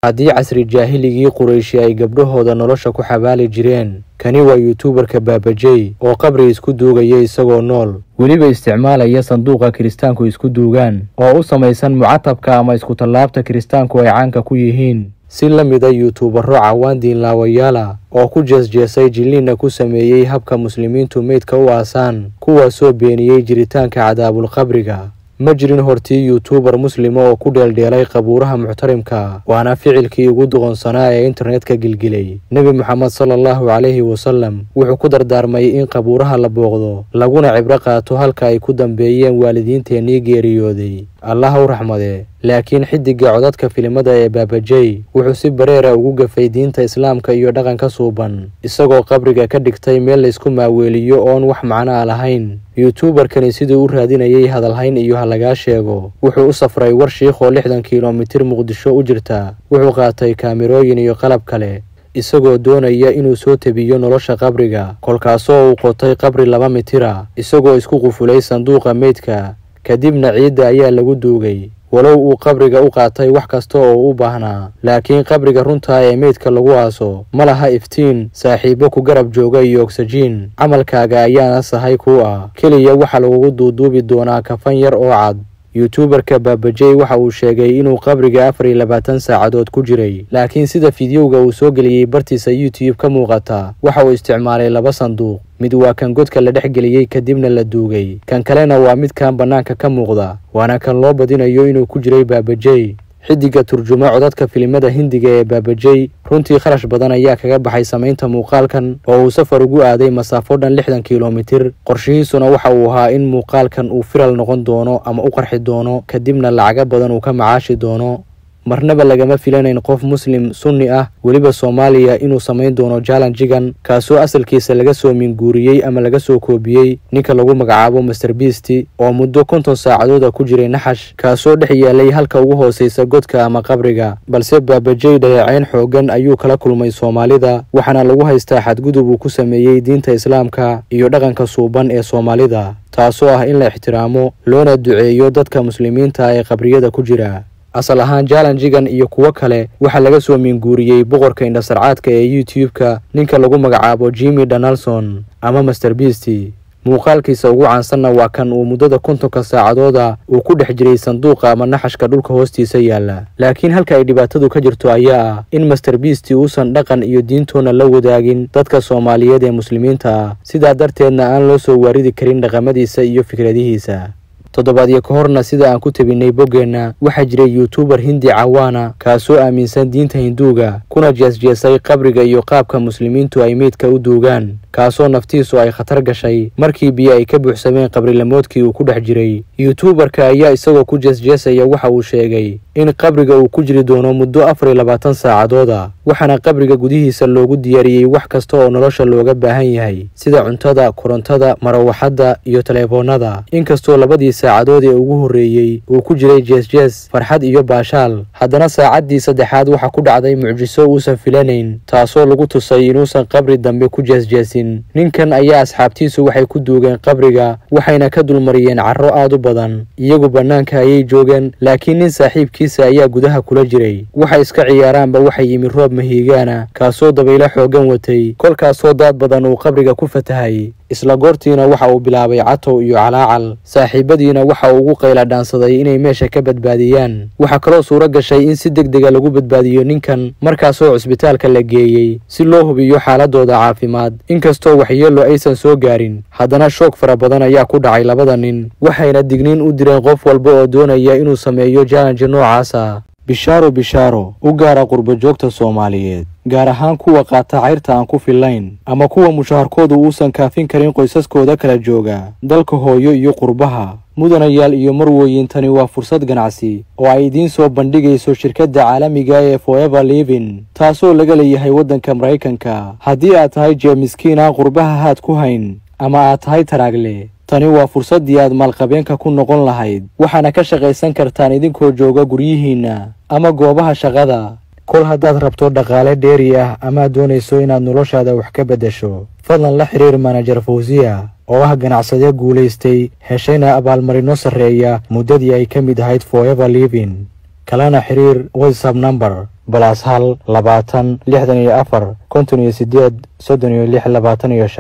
haddii casri jaahiligii qurayshi ay gabdhahooda nolosha ku xabaali jireen kani waa yuutuubarka baabajey oo qabri isku duugaya isagoo nool weliba isticmaalaya sanduuqa kiristaanku isku duugaan oo u samaysan mucatabka ama iskutallaabta kiristaanku ay caanka ku yihiin si la mida yuutuubaro cawaan diinlaawayaala oo ku jeesjeesay jilliinna ku sameeyey habka muslimiintu meydka u aasaan kuwaasoo beeniyey jiritaanka cadaabulqabriga ma jirin hortii yuutuubar muslima oo ku dheeldheelay qabuuraha muxtarimka waana ficilkii ugu doqonsanaa ee internetka gilgilay nebi moxamed sala allahu calayhi wasalam wuxuu ku dardaarmay in qabuuraha la booqdo laguna cibro qaato halka ay ku dambeeyeen waalidiinteennii geeriyooday allah u raxmadee laakiin xidigga codadka filimada ee baabajey wuxuu si bareera ugu gafay diinta islaamka iyo dhaqanka suuban isagoo qabriga ka dhigtay meel laysku maaweeliyo oon wax macno a lahayn yuutuubarkani siduu u raadinayay hadalhayn iyo ha lagaa sheego wuxuu u safray war shiikhoo lixdan kilomitir muqdisho u jirta wuxuu qaatay kaamirooyin iyo qalab kale isagoo doonaya inuu soo tebiyo nolosha qabriga kolkaasoo uu qotay qabri laba mitira isagoo isku qufulay sanduuqa meydka kadibna ciidda ayaa lagu duugay walow uu qabriga u qaatay wax kasta oo u baahnaa laakiin qabriga runtaa ee meydka lagu aaso ma laha iftiin saaxiibo ku garab jooga iyo ogsajiin camalkaaga ayaana sahay kuu ah keliya waxaa lagugu duuduubi doonaa kafan yar oo cad yuutuubarka baabajey waxa uu sheegay inuu qabriga afar iyo labaatan saacadood ku jiray laakiin sida fidyowga uu soo geliyey bartiisa youtube ka muuqata waxa uu isticmaalay laba sanduuq mid waa kan godka la dhex geliyey kadibna la duugay kan kalena waa midkan bannaanka ka muuqda waana kan loo badinayo inuu ku jiray baabajey xidigga turjuma codadka filimada hindiga ee baabajey runtii kharash badan ayaa kaga baxay samaynta muuqaalkan oo uu safar ugu aaday masaafo dhan lixdan kilomitir qorshihiisuna waxa uu ahaa in muuqaalkan uu firal noqon doono ama u qarxi doono kadibna lacago badan uu ka macaashi doono marnaba lagama filanayn qof muslim sunni ah weliba soomaaliya inuu samayn doono jalanjigan kaasoo asalkiisa laga soo minguuriyey ama laga soo koobiyey ninka lagu magacaabo master biisti oo muddo konton saacadooda ku jiray naxash kaasoo dhex yaalay halka ugu hoosaysa godka ama qabriga balse baabajey dhayaceyn xoogan ayuu kala kulmay soomaalida waxaana lagu haystaa xadgudub uu ku sameeyey diinta islaamka iyo dhaqanka suuban ee soomaalida taasoo ah in la ixtiraamo loona duceeyo dadka muslimiinta ee qabriyada ku jira asal ahaan jalanjigan iyo kuwo kale waxaa laga soo minguuriyey boqorka indhasarcaadka ee youtube-ka ninka lagu magacaabo jimmy donaldson ama master biisty muuqaalkiisa ugu caansanna waa kan uu muddada kontonka saacadooda uu ku dhex jiray sanduuqa ama naxashka dhulka hoostiisa yaalla laakiin halka ay dhibaatadu ka jirto ayaa ah in master biisty uusan dhaqan iyo diintoona la wadaagin dadka soomaaliyeed ee muslimiinta ah sidaa darteedna aan loo soo waaridi karin dhaqamadiisa iyo fikradihiisa toddobaadyo ka horna sida aan ku tebinnay boggeenna waxaa jiray yuutuubar hindi cawaana kaasoo aaminsan diinta hinduuga kuna jeesjeesay qabriga iyo qaabka muslimiintu ay meydka u duugaan kaasoo naftiisu ay khatar gashay markii biyo ay ka buuxsameen qabrilamoodkii uu ku dhex jiray yuutuubarka ayaa isagoo ku jeesjeesaya waxa uu sheegay in qabriga uu ku jiri doono muddo afar iyo labaatan saacadooda waxaana qabriga gudihiisa loogu diyaariyey wax kasta oo nolosha looga baahan yahay sida cuntada korontada marawaxadda iyo teleefoonnada inkastoo labadii saacadood ee ugu horreeyey uu ku jiray jeesjees farxad iyo baashaal haddana saacaddii saddexaad waxaa ku dhacday mucjiso uusan filanayn taasoo lagu tusay inuusan qabri dambe ku jeesjeesin ninkan ayaa asxaabtiisu waxay ku duugeen qabriga waxayna ka dulmariyeen carro aad u badan iyagu bannaanka ayay joogeen laakiin nin saaxiibkiisa ayaa gudaha kula jiray waxay iska ciyaaraanba waxa yimi roob mahiigaana kaasoo dabaylo xooggan watay kolkaasoo daad badan uu qabriga ku fatahay isla goortiina waxa uu bilaabay catow iyo calaacal saaxiibadiina waxa uu ugu qayla dhaansaday inay meesha ka badbaadiyaan waxaa kaloo suuro gashay in si deg dega lagu badbaadiyo ninkan markaasoo cusbitaalka la geeyey si loo hubiyo xaaladooda caafimaad inkastoo waxyeello aysan soo gaarin haddana shoog fara badan ayaa ku dhacay labada nin waxayna digniin u direen qof walba oo doonaya inuu sameeyo jalanji noocaasa bishaaro bishaaro u gaara qurbajoogta soomaaliyeed gaar ahaan kuwa qaata cayrta aan ku fillayn ama kuwa mushaharkoodu uusan kaafin karin qoysaskooda kala jooga dalka hooyo iyo qurbaha mudanayaal iyo marwooyin tani waa fursad ganacsi oo ay idiin soo bandhigayso shirkadda caalamiga ee foever livin taasoo laga leeyahay waddanka maraykanka haddii aad tahay jeemiskiin aan qurbaha haad ku hayn ama aad tahay taraagle tani waa fursaddii aad maalqabeenka ku noqon lahayd waxaana ka shaqaysan kartaan idinkoo jooga guryihiinna ama goobaha shaqada kol haddaad rabto dhaqaale dheeri ah amaad doonayso inaad noloshaada wax ka beddesho fadlan la xiriir manajer fawsiya oo ah ganacsade guulaystay heshayna abaalmarino sarreeya muddadii ay ka mid ahayd foever livin kalena xiriir whatsapp namber balas hal labaatan lixdan iyo afar konton iyo sideed soddon iyo lix labaatan iyo shan